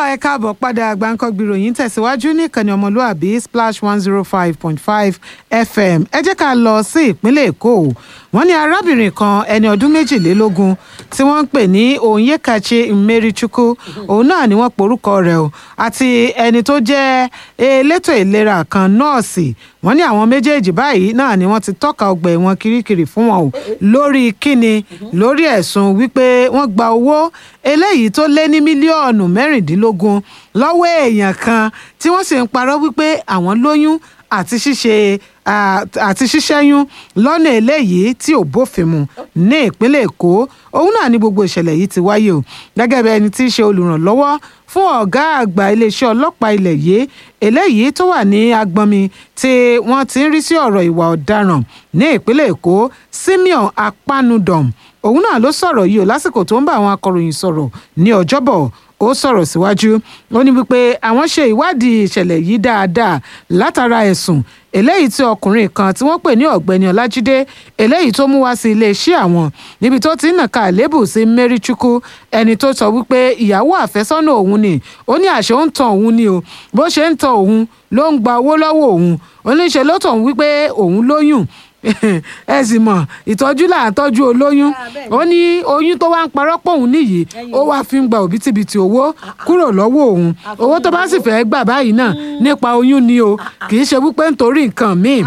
ẹ káàbọ̀ padà gbàǹkangbì ròyìn tẹ̀síwájú ní ìkànnì ọmọlúàbí splash one zero five point five fm ẹ jẹ́ ká lọ sí ìpínlẹ̀ èkó wọ́n ní arábìnrin kan ẹni ọdún méjìlélógún tí wọ́n ń pè ní onyekachi mmerichukwu òun náà ni wọ́n porúkọ rẹ̀ o àti ẹni tó jẹ́ elétò ìlera kan nọ́ọ̀sì wọ́n ní àwọn méjèèjì báyìí náà ni wọ́n ti tọ́ka ọgbà ẹ̀wọ̀n kirikiri fún wọn o lórí kíni lórí ẹ̀sùn wípé wọ́n gba owó eléyìí tó lé ní mílíọ̀nù mẹ́rìndínlógún lọ́wọ́ èèyàn kan tí wọ́n sì ń parọ́ wípé àwọn lóyún àti ṣíṣe àti ṣíṣẹ́yún lọ́nà eléyìí tí ò bófin mu ní ìpínlẹ̀ èkó òun náà ni gbogbo ìṣẹ̀lẹ̀ yìí ti wáyé o gẹ́gẹ́ bí ẹni tí í ṣe olùrànlọ́wọ́ fún ọ̀gá àgbà iléeṣẹ́ ọlọ́pàá ilẹ̀ yìí eléyìí tó wà ní agbọnmi tí wọ́n ti ń rí sí ọ̀rọ̀ ìwà ọ̀daràn ní ìpínlẹ̀ èkó simeon apanudom òun náà ló sọ̀rọ̀ yìí o lásìkò tó ń bá àwọn akọ̀ròyìn sọ̀rọ̀ ní ọjọ́bọ̀ ó sọ̀rọ̀ síwájú ó ní wípé àwọn ṣe ìwádìí ìṣẹ̀lẹ̀ yìí dáadáa látara ẹ̀sùn eléyìí tí ọkùnrin kan tí wọ́n pè ní ọ̀gbẹ́ni ọlájídé eléyìí tó mú wá sí iléeṣẹ́ àwọn níbi tó ti ń nàka àlébù sí mẹ́ríchukwu ẹni tó sọ wípé ìyàwó àfẹ́sọ́nà òun ni ó ní àṣẹ ó ń tan òun ni o bó ṣe ń tan òun ló ń gba owó lọ́wọ́ òun oníṣẹ́ ló tàn wípé òun lóyún ẹ sì mọ̀ ìtọ́jú là ń tọ́jú olóyún ó ní oyún tó wá ń parọ́ pọ̀ òun nìyí ó wá fi ń gba òbítíbitì owó kúrò lọ́wọ́ òun owó tó bá sì fẹ́ gbà báyìí náà nípa oyún ni o kì í ṣe wípé nítorí nǹkan míì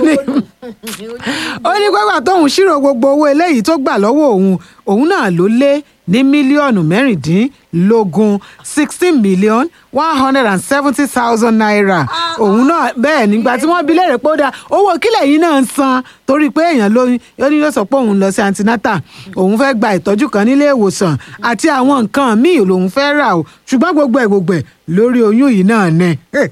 ó ní gbọ́gbà tóun ṣírò gbogbo owó eléyìí tó gbà lọ́wọ́ òun òun náà ló lé ní mílíọ̀nù mẹ́rìndínlógún sixteen million one hundred and seventy thousand naira òun náà bẹ́ẹ̀ nígbà tí wọ́n bi léèrè pé ó dáa owó kílẹ̀ yìí náà ń san torí pé èèyàn lóyún ó ní ló sọ pé òun lọ sí antinata òun fẹ́ gba ìtọ́jú kan nílé ìwòsàn àti àwọn nǹkan míì lòun fẹ́ rà o ṣùgbọ́n gbogbo ẹ̀ gbogbo ẹ̀ lórí oyún yìí náà ní.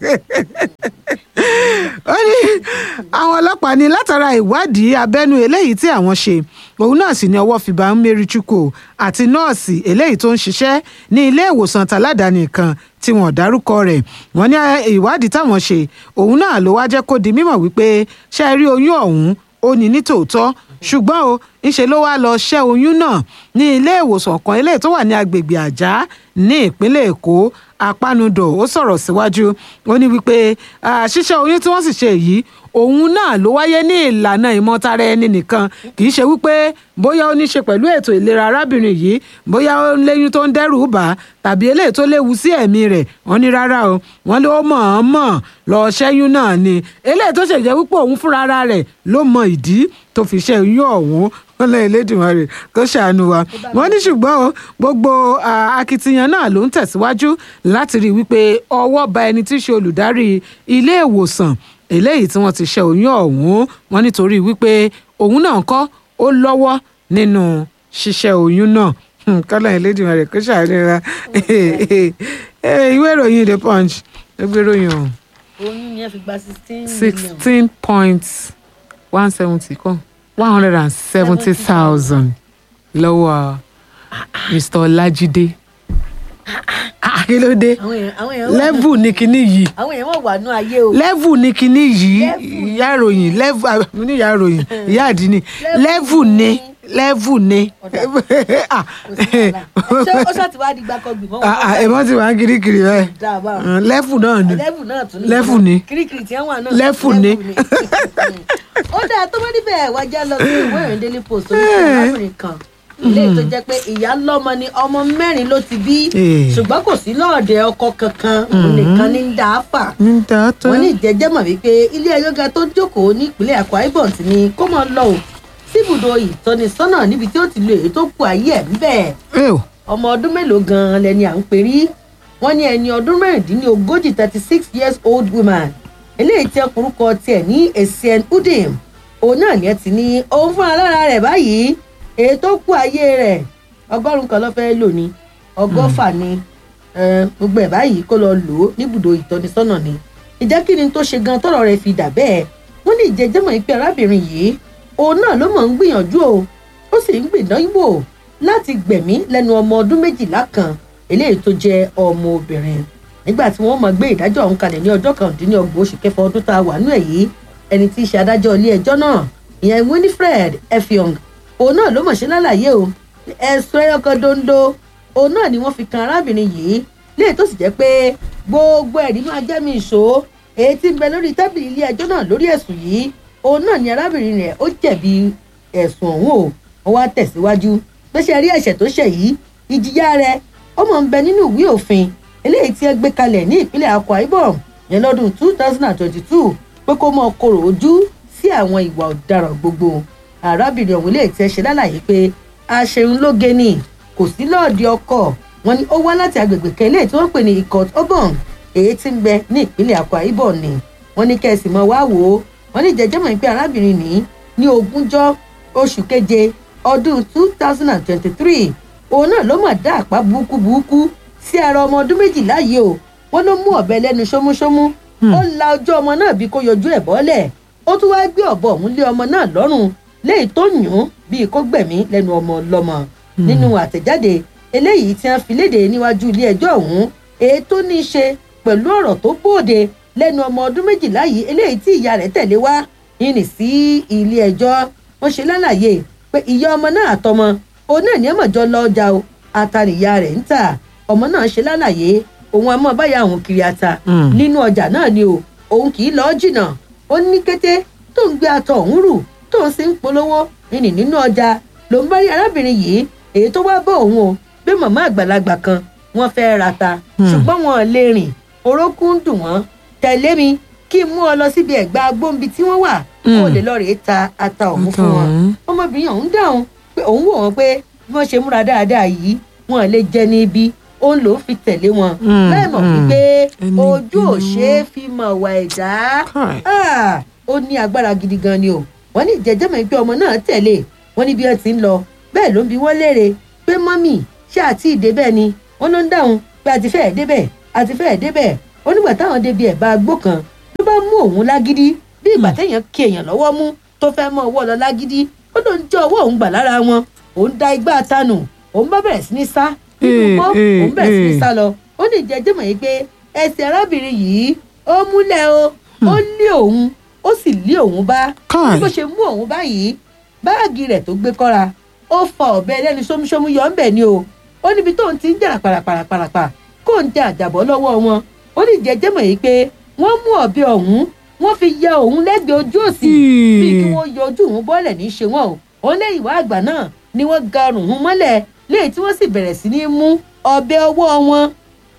ó ní àwọn ọlọ́pàá ní látara ìwádìí abẹ́nú eléyìí tí àwọn ṣe òun náà sì ní ọwọ́ fi bá Mmerichukwu àti nọ́ọ̀sì eléyìí tó ń ṣiṣẹ́ ní ilé ìwòsàn tàládàáni kan tí wọ́n dárúkọ rẹ̀ wọ́n ní ìwádìí táwọn ṣe òun náà ló wá jẹ́ kó di mímọ̀ wípé ṣe rí oyún ọ̀hún ó ní ní tòótọ́ ṣùgbọ́n o ńṣe ló wá lọ ṣẹ́ oyún náà ní ilé ìwòsàn kan eléyìí tó wà ní agbègbè àjá ní ìpínlẹ̀ èkó apánudọ̀ ó sọ̀rọ̀ síwájú ó ní wípé ṣíṣẹ́ oyún tí wọ́n sì ṣe yìí òun náà ló wáyé ní ìlànà ìmọ̀tara ẹni nìkan kì í ṣe wípé bóyá ó ní ṣe pẹ̀lú ètò ìlera arábìnrin yìí bóyá ó ń léyún tó ń dẹ́rù bà á tàbí eléyìí tó léwu sí ẹ̀mí rẹ̀ wọ́n ní rárá o wọ́n ló mọ̀-ọ́n-mọ̀ lọ ṣẹ́yún náà ni eléyìí tó ṣèjẹ́ wípé òun fúnra rẹ̀ ló mọ ìdí tó fi ṣe oyún ọ̀hún wọn lẹ́yìn lẹ́dùnmarè kó ṣàánú wa wọ́n ní ṣùgbọ́n o gbogbo akitiyan náà ló ń tẹ̀síwájú láti rí i wípé ọwọ́ ba ẹni tí í ṣe olùdarí ilé ìwòsàn eléyìí tí wọ́n ti ṣe oyún ọ̀hún wọn nítorí wípé òun náà kọ́ ó lọ́wọ́ nínú ṣíṣẹ́ oyún náà kọ́lá ẹlẹ́dùnmarè kó ṣàánú wa ìwé ìròyìn the punch ló gbé ròyìn ọ̀hún. oyún ni ẹ fi gba sixteen million. sixteen point one seventy kọ́ one hundred and seventy thousand lọ́wọ́ mr ọlájídé kí ló dé àwọn èèyàn àwọn èèyàn wà lẹ́vù ní kinní yìí àwọn èèyàn wà wà nú ayé o. lẹ́vù ní kinní yìí Level ìyá ìròyìn lẹ́vù àmì ní ìyá ìròyìn ìyá àdínní lẹ́vù ní lẹ́vù ní. Ah, ṣé ó ṣàtì wá di gbàkọgbì mọ́ ah, ah, ẹ̀mọ́ ti wà ń kirikiri bẹ́ẹ̀ dáàbà Mm, lẹ́vù náà ni lẹ́fù náà tún ní. Level ni. kirikiri tí wọ́n wà náà. Level ni. ó dáa tó bá níbẹ̀ wájà lọ sí ìwé ìrìn daily post oníṣẹ́ arábìnrin kan ilé tó jẹ́ pé ìyá lọ́mọ ni ọmọ mẹ́rin ló ti bí Eh. ṣùgbọ́n kò sí lọ́ọ̀dẹ ọkọ kankan òun nìkan ní ń dá a fà ń ta tó. wọ́n ní ìjẹ́jẹ́ mọ̀ wípé ilé ẹjọ́ ga tó jókòó ní ìpínlẹ̀ Akwa Ibom ti ní kó mọ̀ lọ ò síbùdó ìtọ́nisọ́nà níbi tí ó ti lo èyí tó kù ayé ẹ̀ ńbẹ̀ ẹ ò ọmọ ọdún mélòó gan-an lẹni à ń perí wọ́n ní ẹni ọdún mẹ́rìndínlógójì thirty six years old woman eléyìí tí ọkùnrúkọ tiẹ̀ ní Essien Udim òun náà ni ẹ ti ní òun fúnra lára rẹ̀ báyìí èyí tó kù ayé rẹ̀ ọgọ́rùn-ún kan ló fẹ́ lò ní ọgọ́fà ni eh, gbogbo ẹ̀ báyìí kó lọ lò ó níbùdó ìtọ́nisọ́nà ni ìjẹ́ kí ni tó ṣe gan tọ́rọ̀ rẹ̀ fi dà bẹ́ẹ̀ wọ́n ní ìjẹ́jẹ́mọ̀ pé arábìnrin yìí òun náà ló mọ̀ ń gbìyànjú o ó sì ń gbìdánwò láti gbẹ̀mí lẹ́nu ọmọ ọdún méjìlá kan eléyìí tó jẹ́ ọmọ obìnrin nígbà tí wọ́n máa gbé ìdájọ́ ọ̀hún kalẹ̀ ní ọjọ́ kàndínlọ́gbọ̀n oṣù kẹfà ọdún tá a wà nú ẹ̀ yìí ẹni tí í ṣe adájọ́ ilé ẹjọ́ náà ìyẹn Winifred Effiong òun náà ló mọ̀ ṣe lálàyé o ẹ̀sùn ẹyọkan dondo òun náà ni wọ́n fi kan arábìnrin yìí léè tó sì jẹ́ pé gbogbo ẹ̀rí máa jẹ́ mi ìṣó èyí tí ń bẹ lórí tábìlì ilé ẹjọ́ náà lórí ẹ̀sùn yìí òun náà ni arábìnrin rẹ̀ ó jẹ̀bi ẹ̀sùn ọ̀hún o ó wá tẹ̀síwájú pé ṣe rí ẹ̀ṣẹ̀ tó ṣẹ̀ yìí ìjìyà rẹ̀ ó mọ̀ ń bẹ nínú ìwé òfin eléyìí tí ẹ gbé kalẹ̀ ní ìpínlẹ̀ Akwa Ibom yẹn lọ́dún two thousand and twenty-two pé kó mọ korò ojú sí àwọn ìwà ọ̀daràn gbogbo arábìnrin ọ̀hún lè tẹ́ ṣe lálàyé pé aṣeun lóge ni kò sí lọ́ọ̀dì ọkọ̀ wọn ni ó wá láti agbègbè kan eléyìí tí wọ́n pè ní Ikot Obon èyí tí ń bẹ ní ìpínlẹ̀ Akwa Ibom ni wọ́n ní kẹ́sì mọ́ wá wò ó wọ́n ní jẹjẹ́ mọ̀ pé arábìnrin ní ní ogúnjọ́ oṣù keje ọdún two thousand and twenty-three òun náà ló mà dá àpá burúkú burúkú sí ara ọmọ ọdún méjìlá yìí o wọ́n ló mú ọ̀bẹ lẹ́nu ṣómúṣómú ó la ojú ọmọ náà bí kò yọjú ẹ̀ bọ́lẹ̀ ó tún wáá gbé ọ̀bọ ọ̀hún lé ọmọ náà lọ́rùn léyìí tó yùn ún bíi kó gbẹ̀mí lẹ́nu ọmọ ọlọ́mọ nínú àtẹ̀jáde eléyìí tí wọ́n fi léde níwájú ilé ẹjọ́ ọ̀hún èyí tó ní í ṣe pẹ̀lú ọ̀rọ̀ tó bóde lẹ́nu ọmọ ọdún méjìlá yìí eléyìí tí ìyá rẹ̀ tẹ̀lé wá yìnyín sí ilé ẹjọ́ wọ́n ṣe lálàyé pé ìyá ọmọ náà àtọmọ òun náà ní ẹ̀mọ̀jọ́ lọ ọjà o ata nìyá rẹ̀ ń tà ọmọ náà ṣe lálàyé òun àmọ́ báyà òun kiri ata nínú ọjà náà ni o òun kì í lọ jìnnà ó ní kété tó ń gbé atọ òun rù tó ń sì ń polówó nínú nínú ọjà ló ń bá rí arábìnrin yìí èyí tó wá bọ̀ òun o bí màmá àgbàlagbà kan wọ́n fẹ́ ra ta ṣùgbọ́n wọn ò lè rìn orókún ń dùn wọ́n tẹ̀lé mi kí n mú ọ lọ síbi ẹ̀gbá agbóǹbi tí wọ́n wà kó o lè lọ rèé ta ata òun fún wọn ọmọbìnrin ọ̀hún dáhùn pé òun wò wọ́n pé bí wọ́n ṣe múra dáadáa yìí wọn lè jẹ ní ibi òun ló fi tẹ̀lé wọn láì mọ̀ wípé ojú ò ṣe é fi mọ̀ wà ẹ̀dá ó ní agbára gidi gan ni o wọ́n ní ìjẹ́jẹ́mọ̀ pé ọmọ náà tẹ̀lé wọ́n ní bí wọ́n ti ń lọ bẹ́ẹ̀ ló ń bi wọ́n léèrè pé mọ́mì ṣé àti ìdébẹ̀ ni wọ́n ló ń dáhùn pé àti fẹ́ẹ̀ débẹ̀ àti fẹ́ẹ̀ débẹ̀ ó nígbà táwọn débi ẹ̀bá agbó kan ló bá mú òun lágídí bí ìgbà téèyàn kí èèyàn lọ́wọ́ mú tó fẹ́ mọ́ ọwọ́ lọ lágídí ó ló ń jẹ́ ọwọ́ òun gbà lára wọn òun da igbá tanù òun bá bẹ̀rẹ̀ sí ní sá nínú mọ́ òun bẹ̀rẹ̀ sí ní sá lọ ó ní ìjẹ́jẹ́ mọ̀ yìí pé ẹsẹ̀ arábìnrin yìí ó múlẹ̀ o ó lé òun ó sì lé òun bá bó ṣe mú òun báyìí báàgì rẹ̀ tó gbé kọ́ra ó fa ọ̀bẹ lẹ́nu ṣómúṣómú yọ ńbẹ̀ ni o ó níbi tóun ti ń jà pàràpàràpàràpà kó ń jẹ àjàbọ́ lọ́wọ́ wọn ó ní ìjẹ́jẹ́ mọ̀ yìí pé wọ́n mú ọ̀bẹ ọ̀hún wọ́n fi ya òun lẹ́gbẹ̀ẹ́ ojú òsì bíi kí wọ́n yọ ojú òun bọ́lẹ̀ ní í ṣe wọn o òun lẹ́yìn ìwà àgbà náà ni wọ́n ga ọrùn òun mọ́lẹ̀ léyìí tí wọ́n sì bẹ̀rẹ̀ sí ní mú ọ̀bẹ ọwọ́ wọn.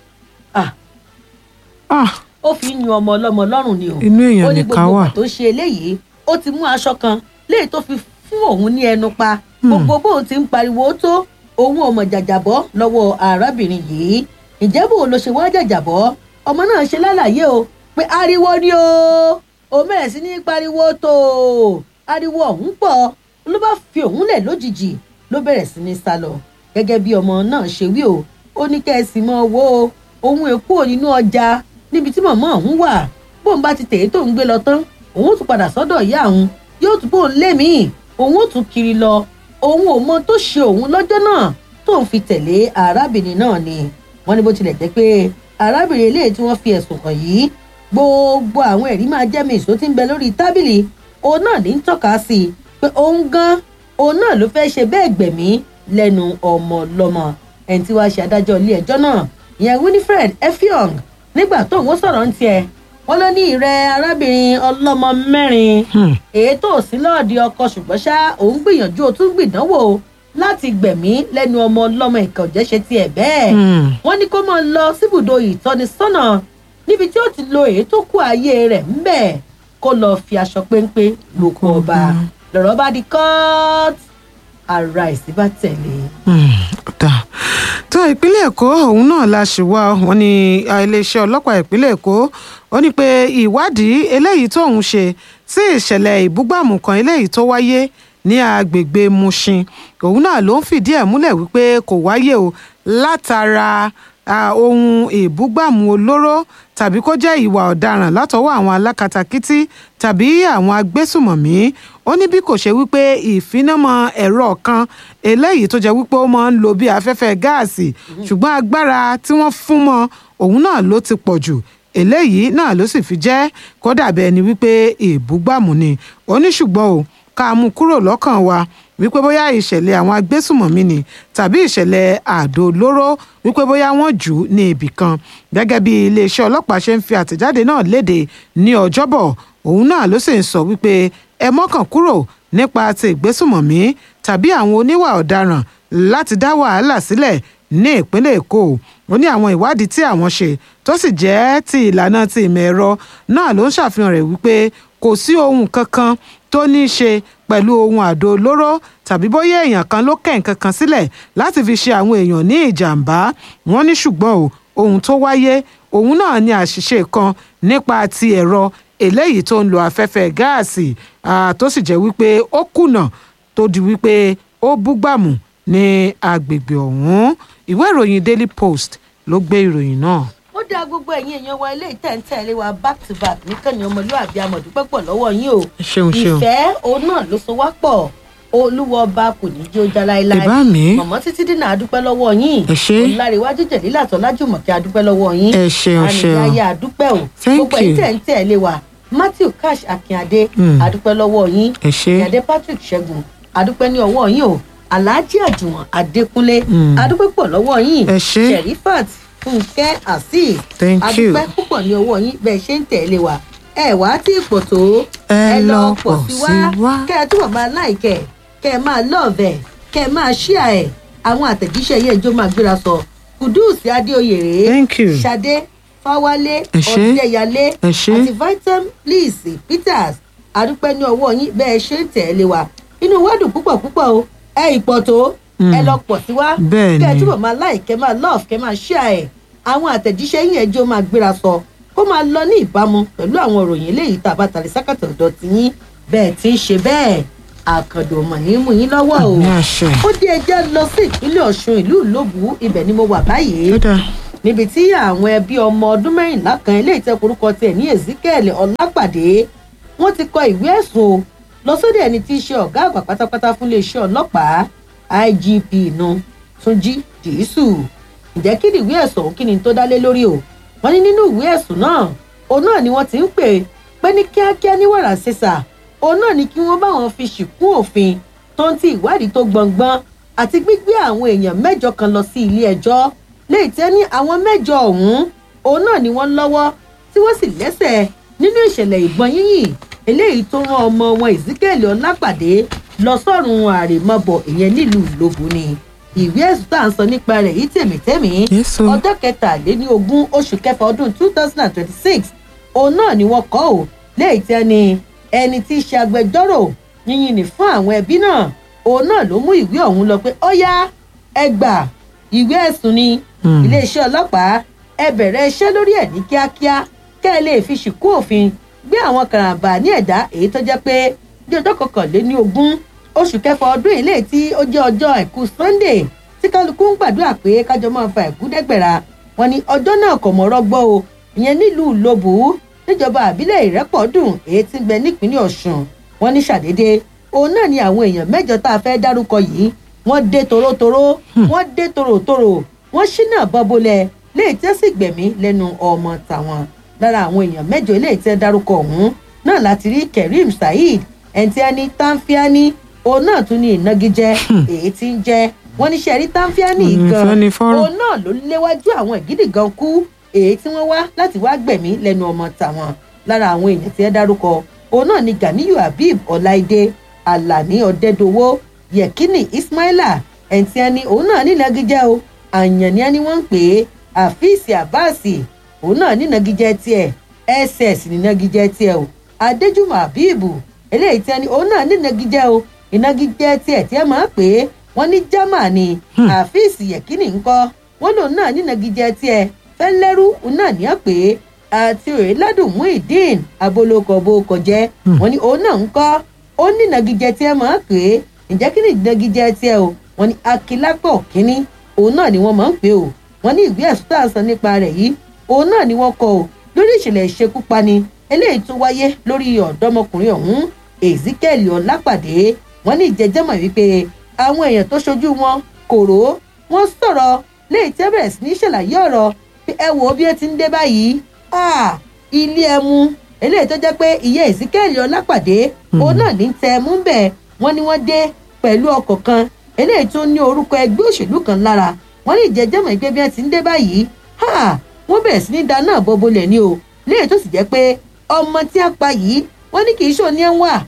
ó fi ń yun ọmọ ọlọ́mọ lọ́rùn ni o inú ó èèyàn ní nìkan gbogbo wà ìgbà tó ṣe eléyìí ó ti mú aṣọ kan léyìí tó fi fún òun ní ẹnu pa gbogbo bóun ti ń pariwo tó òun ò mọ̀ jàjàbọ́ lọ́wọ́ arábìnrin yìí ìjẹ́ bò ló ṣe wá jàjàbọ́ ọmọ náà ṣe lálàyé o pé ariwo ni o òun bẹ̀rẹ̀ sí ní pariwo tó ariwo ọ̀hún pọ̀ ló bá fi òun lẹ̀ lójijì ló bẹ̀rẹ̀ sí ní sá lọ gẹ́gẹ́ bí ọmọ náà ṣe wí o ó ní kẹ́sì mọ́ owó òun èkó nínú ọjà níbi tí màmá òun wà bóun bá ti tèé tó ń gbé lọ tán òun ó tún padà sọ́dọ̀ ìyá òun yóò tún bóun lé míì òun ó tún kiri lọ òun ò mọ tó ṣe òun lọ́jọ́ náà tóun fi tẹ̀lé arábìnrin náà ni wọ́n ní bó tilẹ̀ jẹ́ pé arábìnrin eléyìí tí wọ́n fi ẹ̀sùn kàn yìí gbogbo àwọn ẹ̀rí máa jẹ́ mi ìṣó tí ń bẹ lórí tábìlì òun náà ní ń tọ́ka sí i pé òun gan òun náà ló fẹ́ ṣe bẹ́ẹ̀ gbẹ̀mí lẹ́nu ọmọ lọ́mọ ẹni tí wàá ṣe adájọ́ ilé ẹjọ́ náà ìyẹn winifred effiong nígbà tóun ó sọ̀rọ̀ ń tiẹ̀ wọ́n ló ní ìrẹ́ arábìnrin ọlọ́mọ mẹ́rin èyí tó sí lọ́ọ̀dì ọkọ ṣùgbọ́n ṣá òun gbìyànjú ó tún gbìdánwò láti gbẹ̀mí lẹ́nu ọmọ ọlọ́mọ ìkà òjẹ́ ṣe tiẹ̀ bẹ́ẹ̀ wọ́n ní kó máa lọ síbùdó ìtọ́nisọ́nà níbi tí ó ti lo èyí tó kú ayé rẹ̀ ńbẹ̀ kó lọ fi aṣọ péńpé lóko ọba lọ̀rọ̀ bá di court ara ìsí bá tẹ̀lé. dà tó ìpínlẹ̀ èkó òun náà la ṣì wá wọn ní iléeṣẹ́ ọlọ́pàá ìpínlẹ̀ èkó ó ní pé ìwádìí eléyìí tóun ṣe sí ìṣẹ̀lẹ̀ ìbúgbàmù kan eléyìí tó wáyé ní agbègbè mushin òun náà ló ń fìdí ẹ̀ múlẹ̀ wípé kò wáyé o látara ah, ohun ìbúgbàmù olóró tàbí kó jẹ́ ìwà ọ̀daràn látọwọ́ àwọn alákatakítí tàbí àwọn agbésùmọ̀mí ó ní bí kò ṣe wípé ìfinamọ ẹ̀rọ kan eléyìí tó jẹ́ wípé ó máa ń lo bí afẹ́fẹ́ gáàsì ṣùgbọ́n agbára tí wọ́n fún mọ́ òun náà ló ti pọ̀ jù eléyìí náà ló sì fi jẹ́ kó dàbí ẹni wípé ìbúgbàmù ni ó ní ṣùgbọ́n o ká mú kúrò lọ́kàn wa wípé bóyá ìṣẹ̀lẹ̀ àwọn agbésùmọ̀mí ni tàbí ìṣẹ̀lẹ̀ àdó olóró wípé bóyá wọ́n jù ú ní ibì kan gẹ́gẹ́ bí iléeṣẹ́ ọlọ́pàá ṣe ń fi àtẹ̀jáde náà léde ní ọjọ́bọ̀ òun náà ló sì ń sọ wípé ẹ mọ́kàn kúrò nípa ti ìgbésùmọ̀mí tàbí àwọn oníwà ọ̀daràn láti dá wàhálà sílẹ̀ ní ìpínlẹ̀ èkó ó ní àwọn ìwádìí tí àwọn ṣe tó sì jẹ́ ti ìlànà ti ìmọ̀ ẹ̀rọ náà ló ń ṣàfihàn rẹ̀ wípé kò sí ohun kankan tó ní í ṣe pẹ̀lú ohun àdó olóró tàbí bóyá èèyàn kan ló kẹ̀ nǹkan kan sílẹ̀ láti fi ṣe àwọn èèyàn ní ìjàmbá wọ́n ní ṣùgbọ́n o ohun tó wáyé òun náà ní àṣìṣe kan nípa ti ẹ̀rọ eléyìí tó ń lo afẹ́fẹ́ gáàsì tó sì jẹ́ wípé ó kùnà tó di wípé ó búgbàmù ní agbègbè ọ̀hún ìwé ìròyìn daily post ló gbé ìròyìn náà. ó dá gbogbo ẹ̀yin èèyàn wa ilé ìtẹ̀ǹtẹ̀lé wa back to back nìkànnì ọmọlúwàbí amọ̀dúpẹ́ pọ̀ lọ́wọ́ yín o ṣeun ṣeun ìfẹ́ òun náà ló so wá pọ̀ olúwa ọba kò ní jẹ́ ó já láéláé ìbá mi mọ̀mọ́ títí dínà adúpẹ́ lọ́wọ́ yín Ẹ ṣé. olùláríwájú jẹ̀lílà tọ́lájùmọ̀kẹ́ adúpẹ́ lọ́wọ́ yín ẹ ṣeun ṣeun àníyáyá adúpẹ́ o Thank gbogbo ẹ̀yin you. tẹ̀ ń tẹ̀lé wa matthew cash akínadé Mm. adúpẹ́ lọ́wọ́ yín ẹ ṣe ìyàdé patrick ṣẹ́gun adúpẹ́ ní ọwọ́ yín o alhaji àjùwọ̀n adékúnlé Mm. adúpẹ́ pọ̀ lọ́wọ́ yín Ẹ ṣé. sherifat fúnkẹ́ azeez Thank you. adúpẹ́ púpọ̀ ní ọwọ́ yín bẹ́ẹ̀ ṣe ń tẹ̀lé wa ẹ wá tí ipò tó Ẹ lọ pọ̀ sí wá. kẹ́ ẹ túbọ̀ máa láìkẹ́ kẹ́ ẹ máa lọ́ọ̀bẹ̀ kẹ́ ẹ máa ṣíà ẹ̀ àwọn àtẹ̀jíṣẹ́ yẹn jó máa gbéra sọ kùdùsì adéoyè rèé Thank you. ṣadé fáwálé Ẹ ṣé. ọ̀dẹ́yàlé Ẹ ṣé. àti vitam please peters adúpẹ́ ní ọwọ́ yín bẹ́ẹ̀ ṣe ń tẹ̀lé wa inú wa dùn púpọ̀ púpọ̀ o ẹ ìpọ̀ tó ẹ lọ pọ̀ sí wa Bẹ́ẹ̀ kẹ́ ẹ ni. túbọ̀ máa láì kẹ́ máa lọ́ọ̀f kẹ́ máa ṣíà ẹ̀ àwọn àtẹ̀jíṣẹ́ yín ẹjọ́ máa gbéra sọ kó máa lọ ní ìbámu pẹ̀lú àwọn òròyìn eléyìí tá a bá tàlẹ́ sákàtà ọ̀dọ̀ tí yín bẹ́ẹ̀ tí ń ṣe bẹ́ẹ̀ àkàndò mọ̀ ní mú yín lọ́wọ́ o ní àṣẹ ó dé ẹjẹ́ lọ sí ìpínlẹ̀ ọ̀ṣun ìlú ìlóbù ibẹ̀ ni mo wà báyìí ó dáa níbi tí àwọn ẹbí ọmọ ọdún mẹ́rìnlá kan eléyìí tẹ́ korúkọ tiẹ̀ ní ezekiel ọlápàdé wọ́n ti kọ ìwé ẹ̀sùn o lọ sódì ẹni tí í ṣe ọ̀gá àgbà pátápátá fún iléeṣẹ́ ọlọ́pàá igp nu túnjí dìísù ǹjẹ́ kí ni ìwé ẹ̀sùn ọ̀hún kí ni tó dá lé lórí o wọ́n ní nínú ìwé ẹ̀sùn náà òun náà ni wọ́n ti ń pè pé ní kíákíá ní wàrà ṣẹṣà òun náà ni kí wọ́n bá wọn fi ṣìkún òfin tó ń ti ìwádìí tó gbọ̀ngbọ́n àti gbígbé àwọn èèyàn mẹ́jọ kan lọ sí ilé ẹjọ́ léyìí tẹ́ ní àwọn mẹ́jọ ọ̀hún òun náà ni wọ́n lọ́wọ́ tí wọ́n sì lẹ́sẹ̀ nínú ìṣẹ̀lẹ̀ ìbọn yíyìn eléyìí tó rán ọmọ wọn ezekiel ọlápàdé lọ sọ́run àrèmabọ̀ ìyẹn nílùú ìlóbù ni ìwé ẹ̀sùn tá à ń sọ nípa rẹ̀ yìí tèmítẹ́mí Yes, o. ọjọ́ kẹtàléní ogún oṣù kẹfà ọdún two thousand and twenty-six òun náà ni wọ́n kọ́ ò léyìí tẹ́ ni ẹni tí í ṣe agbẹjọ́rò yíyìn ní fún àwọn ẹbí náà òun náà ló mú ìwé ọ̀hún lọ pé ó yá ẹ gbà ìwé ẹ̀sùn ni Hmm. iléeṣẹ́ ọlọ́pàá ẹ bẹ̀rẹ̀ iṣẹ́ lórí ẹ̀ ní kíákíá kẹ́ ẹ lè fi ṣìkú òfin gbé àwọn karambà ní ẹ̀dá èyí tó jẹ́ pé ní ọjọ́ kọkànléní ogún oṣù kẹfà ọdún yìí léyìí tí ó jẹ́ ọjọ́ àìkú sunday tí kálukú ń gbàdúrà pé kájọ máa fa ẹ̀kú dẹ́gbẹ̀ra wọn ni ọjọ́ náà kò mọ̀rọ̀ gbọ́ o ìyẹn nílùú lóbù níjọba àbílẹ̀ ìrẹ́pọ̀dùn èyí tí ń bẹ nípínlẹ̀ ọ̀sùn wọn ní ṣàdédé òun náà ni àwọn èèyàn mẹ́jọ tá a fẹ́ dárúkọ yìí wọ́n dé torótoró wọ́n dé tòròtòrò wọ́n ṣínà bọ́bọ́lẹ̀ léyìí tẹ́ sì gbẹ̀mí lẹ́nu ọmọ tàwọn lára àwọn èèyàn mẹ́jọ léyìí tẹ́ dárúkọ ọ̀hún náà láti rí kerim saheed ẹ̀ǹtíání tánfíání òun náà tún ní ìnagijẹ èyí tí ń jẹ wọ́n ní sẹ́rí tánfíání Mm, gan fẹ́ni fọ́rọ̀. òun náà ló léwájú àwọn ìgídì gan kú èyí tí wọ́n wá láti wá gbẹ̀mí lẹ́nu ọmọ tàwọn lára àwọn èèyàn tí ẹ dárúkọ òun náà ni ganiyu habib ọláìdé alani ọdẹdọwọ yekini ismaila ẹ̀ǹtíání òun náà ní ìnagijẹ o àyànní ẹni wọ́n ń pè é àfíìsì àbáàsì òun náà ní ìnagijẹ tiẹ̀ ss ní ìnagijẹ tiẹ̀ o adéjùmọ̀ àbíìbù eléyìí tí ẹni òun náà ní ìnagijẹ o ìnagijẹ tiẹ̀ tí ẹ máa ń pè é wọ́n ní germany àfíìsì yẹ̀kínì ńkọ́ wọ́n lòun náà ní ìnagijẹ tiẹ̀ fẹ́lẹ́rú òun náà ní ọ̀ pé àti òyìnládùn muhyiddin abolokọ̀bọkọ̀ jẹ́ wọ́n ní òun náà ńkọ́ ó ní ìnagijẹ tí ẹ máa ń pè é ǹjẹ́ kí ni ìnagijẹ tiẹ̀ o wọ́n ní akilápọ̀ kínní òun náà ni wọ́n máa ń pè o wọ́n ní ìwé ẹ̀sùn tá à ń sọ nípa rẹ̀ yìí òun náà ni wọ́n kọ o lórí ìṣẹ̀lẹ̀ ìṣekúpani eléyìí tó wáyé lórí ọ̀dọ́mọkùnrin ọ̀hún ezekiel ọlápàdé wọ́n ní ìjẹ́jẹ́mọ̀ wípé àwọn èèyàn tó ṣojú wọn kòró wọ́n sọ̀rọ̀ léyìí tẹ́ bẹ̀rẹ̀ sí ní ṣàlàyé ọ̀rọ̀ pé ẹ wò ó bí ó ti ń dé báyìí Ah, ilé ẹmu eléyìí tó jẹ́ pé ìyá ìsíkẹ́ẹ̀lì ọlápàdé òun náà ní tẹ mú bẹ́ẹ̀ wọ́n ní wọ́n dé pẹ̀lú ọkọ̀ kan eléyìí tó ní orúkọ ẹgbẹ́ òṣèlú kan lára wọ́n ní ìjẹ́jẹ́mọ̀ ìgbé bí wọ́n ti ń dé báyìí ha wọ́n bẹ̀rẹ̀ sí ní dáná àbọ̀bọ̀lẹ̀ ni o léyìí tó sì jẹ́ pé ọmọ tí a pa yìí wọ́n ní kì í ṣòní ẹ̀ ń wà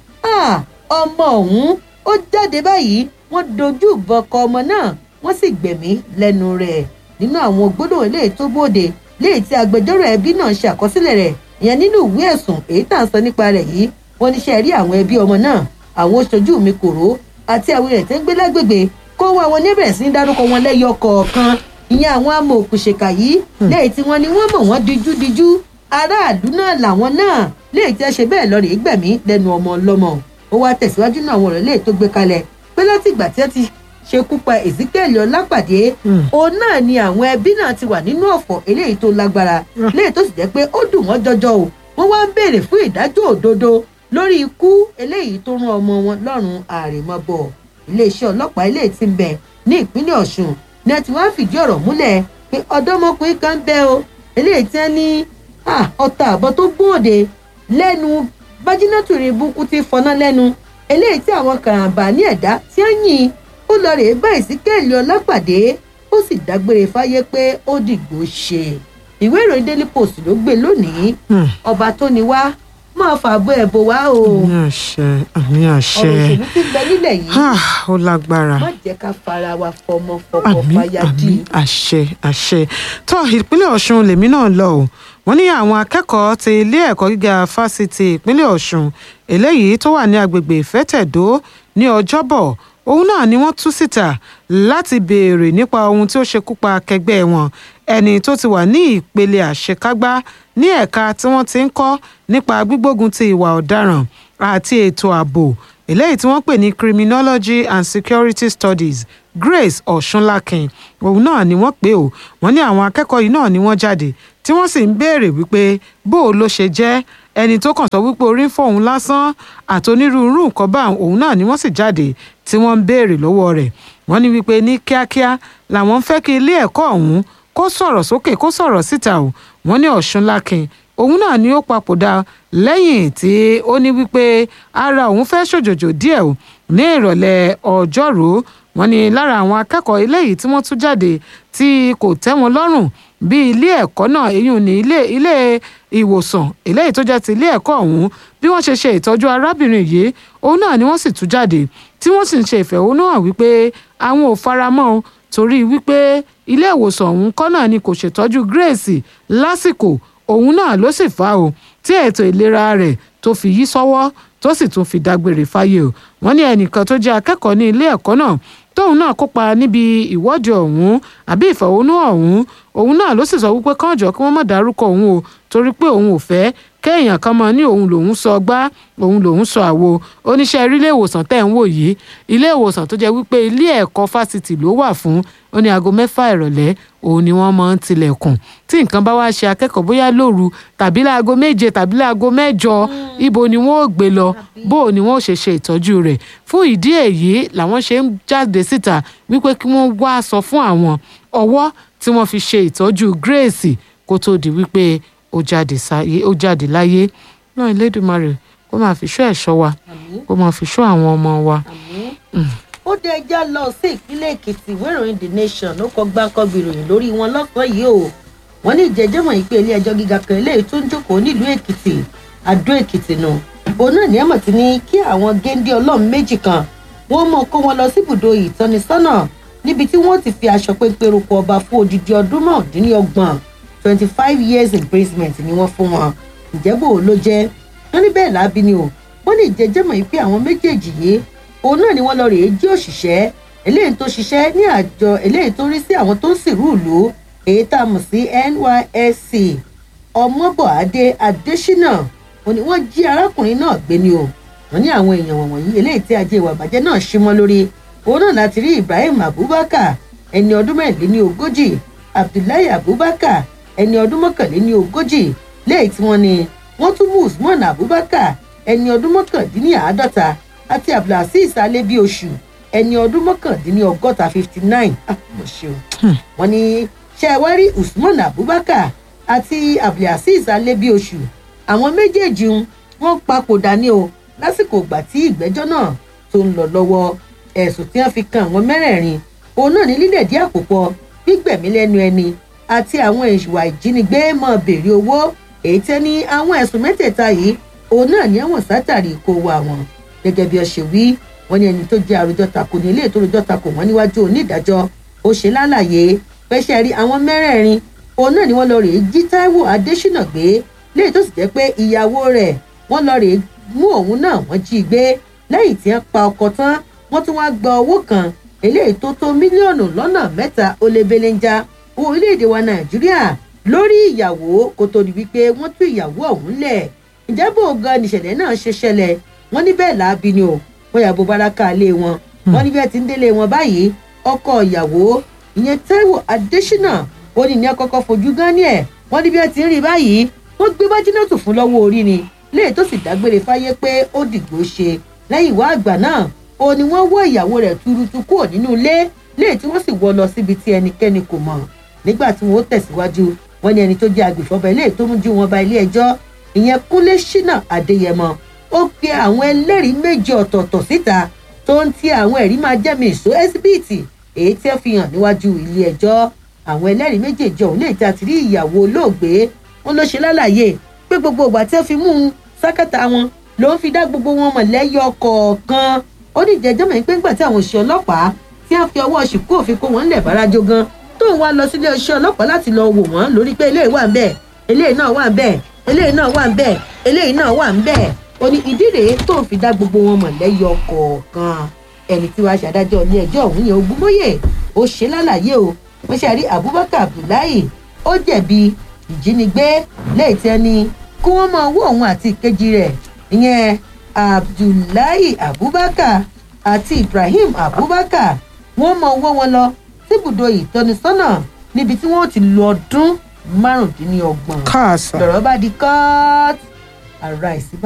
ọmọ ọ̀hún ó jáde báyìí wọ́n dojú ìbọn kọ ọmọ náà wọ́n sì gbẹ̀mí lẹ́nu rẹ̀ nínú àwọn gbólóhùn eléyìí tó bóde léyìí tí agbẹjọ́rò ẹbí náà ṣe àkọsílẹ̀ rẹ̀ ìyẹn nínú ìwé ẹ̀sùn èyí tá à ń sọ nípa rẹ̀ yìí wọ́n níṣẹ́ rí àwọn ẹbí ọmọ náà àwọn oṣojú mi kòró àti àwọn èèyàn tó ń gbé lágbègbè kó wá wọn níbẹ̀rẹ̀ sí ní dárúkọ wọn lẹ́yọ kọ̀ọ̀kan ìyẹn àwọn amọ̀ òkùnṣèkà yìí léyìí tí wọ́n ní wọ́n mọ̀ wọ́n díjúdíjú aráàlú náà làwọn náà léyìí tí wọ́n ṣe bẹ́ẹ̀ lọ rèé gbẹ̀mí lẹ́nu ọmọ ọlọ́mọ ó wá tẹ̀síwájú náà àwọn ọ̀rọ̀ léyìí tó gbé kalẹ̀ pé láti ìgbà tí wọ́n ti ṣekú pa ezekiel ọlápàdé òun náà ni àwọn ẹbí náà ti wà nínú ọ̀fọ̀ eléyìí tó lágbára léyìí tó sì jẹ́ pé ó dùn wọ́n jọjọ o wọ́n wá ń béèrè fún ìdájọ́ òdodo lórí ikú eléyìí tó rán ọmọ wọn lọ́rùn àrèmabọ̀ iléeṣẹ́ ọlọ́pàá eléyìí ti ń bẹ ní ìpínlẹ̀ ọ̀ṣun ni a ti wá fìdí ọ̀rọ̀ múlẹ̀ pé ọ̀dọ́mọkùnrin kan bẹ o eléyìí tí wọ́n ní ọta àbọ̀ tó gbóòde lẹ́nu bájínátù rẹ̀ búkú ti fọná lẹ́nu eléyìí tí àwọn kàràǹbà ní ẹ̀dá tí wọ́n yìn ó lọ rèé bá ìsíkẹ́ẹ̀lì ọlápàdé ó sì dágbére fáyé pé ó dìgbò ṣe ìwé ìròyìn daily post ló gbé lónìí ọba tó ní wá máa fàbọ ẹbọ wá o àmì àṣẹ àmì àṣẹ ọ̀rọ̀ òṣèlú ti bẹ nílẹ̀ yìí ó lágbára má jẹ́ ká fara wa fọmọ fọkọ àmì fàyà dì àmì àṣẹ àṣẹ tó ìpínlẹ̀ ọ̀ṣun lèmi náà lọ o wọ́n ní àwọn akẹ́kọ̀ọ́ ti ilé ẹ̀kọ́ gíga fásitì ìpínlẹ̀ ọ̀ṣun eléyìí tó wà ní agbègbè ìfẹ́tẹ̀dó ní ọjọ́bọ̀ òun náà ni wọ́n tú síta láti béèrè nípa ohun tí ó ṣekú pa akẹgbẹ́ wọn ẹni tó ti wà ní ìpele àṣekágbá ní ẹ̀ka tí wọ́n ti ń kọ́ nípa gbígbógun ti ìwà ọ̀daràn àti ètò ààbò eléyìí tí wọ́n pè ní criminology and security studies grace ọ̀ṣunlákin òun náà ni wọ́n pè ó wọ́n ní àwọn akẹ́kọ̀ọ́ yìí náà ni wọ́n jáde tí wọ́n sì ń béèrè wípé bó o ló ṣe jẹ́ ẹni tó kàn sọ wípé orí ń fọ́ òun lásán àti onírúurú nǹkan bá òun náà ni wọ́n sì jáde tí wọ́n ń béèrè lọ́wọ́ rẹ̀ wọ́n ní wípé ní kíákíá làwọn ń fẹ́ kí ilé ẹ̀kọ́ ọ̀hún kó sọ̀rọ̀ sókè kó sọ̀rọ̀ síta o wọ́n ní ọ̀ṣunlákin òun náà ni ó papòdà lẹ́yìn tí ó ní wípé ara òun fẹ́ ṣòjòjò díẹ̀ o ní ìrọ̀lẹ́ ọjọ́rú wọ́n ní lára àwọn akẹ́kọ̀ọ́ eléyìí tí wọ́n tú jáde tí kò tẹ́ wọn lọ́rùn bí ilé ẹ̀kọ́ náà èyí ní ilé ilé ìwòsàn eléyìí tó jẹ́ ti ilé ẹ̀kọ́ ọ̀hún bí wọ́n ṣe ṣe ìtọ́jú arábìnrin yìí òun náà ni wọ́n sì tú jáde tí wọ́n sì ń ṣe ìfẹ̀hónúhàn wípé àwọn ò faramọ́ o torí wípé ilé ìwòsàn ọ̀hún kọ́ náà ni kò ṣètọ́jú Grace lásìkò òun náà ló sì fà o tí ètò ìlera rẹ̀ tó fi yí sọ́wọ́ tó sì tún fi dágbére fáyé o wọ́n ní ẹnìkan tó jẹ́ akẹ́kọ̀ọ́ ní ilé ẹ̀kọ́ náà tóun náà kópa níbi ìwọ́de ọ̀hún àbí ìfẹ̀hónú ọ̀hún òun náà ló sì sọ wípé kánjọ kí wọ́n má dárúkọ òun o torí pé òun ò fẹ́ kéèyàn kan mọ ní òun lòun sọ gbá òun lòun sọ àwo oníṣẹ́ rí ilé ìwòsàn tẹ̀ ń wò yìí ilé ìwòsàn tó jẹ́ wípé ilé ẹ̀kọ́ fásitì ló wà fún ó ní aago mẹ́fà ìrọ̀lẹ́ òun ni wọ́n máa ń tilẹ̀kùn tí nǹkan bá wá ṣe akẹ́kọ̀ọ́ bóyá lóru tàbí láago méje tàbí láago mẹ́jọ ibo ni wọ́n ò gbé lọ bó o ni wọ́n ò ṣe ṣe ìtọ́jú rẹ̀ fún ìdí èyí làwọn ṣe ń jáde síta wípé kí wọ́n wá sọ fún àwọn ọwọ́ tí wọ́n fi ṣe ìtọ́jú Grace kó tó di wípé ó jáde sáyé ó jáde láyé náà Elédùmarè kó máa fi ṣọ́ ẹ̀ṣọ́ wa kó máa fi ṣọ́ àwọn ọmọ wa. ó dé ẹjá lọ sí ìpínlẹ̀ èkìtì ìwé ìròyìn the nation ló kọ gbáǹkọ́gbì ìròyìn lórí wọn lọ́sàn-án yìí o wọ́n ní ìjẹ́jẹ́mọ̀ yìí pé ilé ẹjọ́ gíga kan eléyìí tó ń jókòó nílùú èkìtì àdó èkìtì nù òun náà ní ẹ̀mọ̀ tí ní kí àwọn géńdé ọlọ́run méjì kan wọ́n mọ̀ kó wọn lọ síbùdó ìtọ́nisọ́nà níbi tí wọ́n ti fi aṣọ péńpé roko ọba fún odidi ọdún mọ́ọ̀dúnlọ́gbọ̀n twenty five years imprisonment ni wọ́n fún wọn ìjẹ́bù ló jẹ́ wọ́n ní bẹ́ẹ̀ lábí ni o wọ́n ní ìjẹ́jẹ́mọ̀ yìí pé àwọn méjèèjì yìí òun náà ni wọ́n lọ rèé jí òṣìṣẹ́ eléyìí tó ṣiṣẹ́ ní àjọ eléyìí tó rí sí àwọn tó ń sìnrú ìlú èyí tá a mọ̀ sí NYSC ọmọbọ̀adé adésínà wọ́n ní wọ́n jí arákùnrin náà gbé ni o wọ́n ní àwọn èèyàn wọ̀nyí eléyìí tí ajé ìwà ìbàjẹ́ náà ṣí mọ́ lórí òun náà láti rí Ibrahim Abubakar ẹni ọdún mẹ́rìnléní ogójì Abdullahi Abubakar ẹni ọdún mọ́kànléní ogójì léyìí tí wọ́n ní wọ́n tún mú Usman Abubakar ẹni ọdún mọ́kàndínláàádọ́ta àti abdulhasis alebioṣù ẹni ọdún mọ́kàndínní ọgọ́ta fifty nine mo ṣe o. wọ́n ní ṣẹ́wárí usman abubakar àti abdulhasis alebioṣù àwọn méjèèjì ń wọ́n papòdà ní o lásìkò ìgbà tí ìgbẹ́jọ́ náà tó ń lọ lọ́wọ́ ẹ̀sùn tí wọ́n fi kan àwọn mẹ́rẹ̀ẹ̀rin òun náà ní lílẹ̀dí àpòpọ̀ gbígbẹ̀mí lẹ́nu ẹni àti àwọn ìwà ìjínigbé mọ́ béèrè owó èyí tẹ́ ní àwọn ẹ̀sùn mẹ́tẹ̀ẹ̀ta yìí òun náà ní ẹ̀wọ̀n sátàrí kó wa wọn gẹ́gẹ́ bí ọ ṣe wí wọ́n ní ẹni tó jẹ́ àròjọ tako ní ilé ètò àròjọ tako wọ́n níwájú onídàájọ́ ó ṣe lálàyé pẹ́ṣẹ́ rí àwọn mẹ́rẹ̀ẹ̀rin òun náà ni wọ́n lọ rèé jí táíwò adésínà gbé léyìí tó sì jẹ́ pé ìyàwó rẹ̀ wọ́n lọ rèé mú òun náà wọ́n jí i gbé lẹ́yìn tí wọ́n pa ọkọ tán wọ́n tún wá gba owó kan eléyìí tó tó mílíọ̀nù lọ́nà mẹ́ta ó lé belenja owó orílẹ̀-èdè wa nàìjíríà lórí ìyàwó kó tó di wípé wọ́n tú ìyàwó ọ̀hún lẹ̀ ìjábọ̀ gan nìṣẹ̀lẹ̀ náà ṣe ṣẹlẹ̀ wọ́n ní bẹ́ẹ̀ láabi ni o wọ́n yàgò baraka lé wọn wọ́n ní bí ẹ ti ń délé wọn báyìí ọkọ ìyàwó ìyẹn taiwo adésínà ó ní ní akọ́kọ́ fojú gan ni ẹ̀ wọ́n ní bí ẹ ti ń rí báyìí wọ́n gbé bájínátù fún lọ́wọ́ orí ni léè tó sì dágbére fáyé pé ó dìgbò ṣe lẹ́yìn ìwà àgbà náà ó ní wọ́n wọ́ ìyàwó rẹ̀ tuurutu kúrò nínú ilé léè tí wọ́n sì wọ́ lọ síbi tí ẹnikẹ́ni kò mọ̀ nígbà tí wọ́n ó tẹ̀síwájú wọ́n ní ẹni tó jẹ́ agbèfọ́ba ilé tó mú ju wọn ba ilé ẹjọ́ ìyẹn kúnlé ṣínà adéyẹmọ ó pe àwọn ẹlẹ́rìí méjì ọ̀tọ̀ọ̀tọ̀ síta tó ń ti àwọn ẹ̀rí máa jẹ́mi ìṣó ẹ́sibíìtì èyí tí ó fi hàn níwájú ilé ẹjọ́ àwọn ẹlẹ́rìí méjèèjì ọ̀hún lè ta ti rí ìyàwó olóògbé wọn ló ṣe lálàyé pé gbogbo ìgbà tí ó fi mú un sákàtà wọn ló ń fi dá gbogbo wọn mọ̀ lẹ́yọ kọ̀ọ̀kan ó ní ìjẹ́jọ́ mọ̀ pé ńgbà tí àwọn òṣìṣẹ́ ọlọ́pàá tí wọ́n fi ọwọ́ ṣìkú òfin kó wọn lẹ̀ bárajó gan tóun wá lọ sílé iṣẹ́ ọlọ́pàá láti lọ wò wọ́n lórí pé eléyìí wà ń bẹ̀ eléyìí náà wà ń bẹ̀ eléyìí náà wà ń bẹ̀ eléyìí náà wà ń bẹ̀ ó ní ìdí rèé tóun fi dá gbogbo wọn mọ̀ lẹ́yọ kọ̀ọ̀kan ẹni tí wàá ṣàdájọ́ ilé ẹjọ́ ọ̀hún yẹn ogúnmóyè ó ṣe lálàyé o wọ́n ṣe àrí abubakar abdullahi ó jẹ̀bi ìjínigbé lẹ́yìn tí ẹni kí wọ́n máa wọ́ òun àti ìkejì rẹ̀ ìyẹn abdullahi abubakar àti ibrahim abubakar wọ́n máa wọ́ wọn lọ síbùdó ìtọ́nisọ́nà níbi tí wọ́n ti lo ọdún márùndínlọ́gbọ̀n káàsà. lọ́rọ̀ bá di kọ́ọ̀tù ara ìsíbà.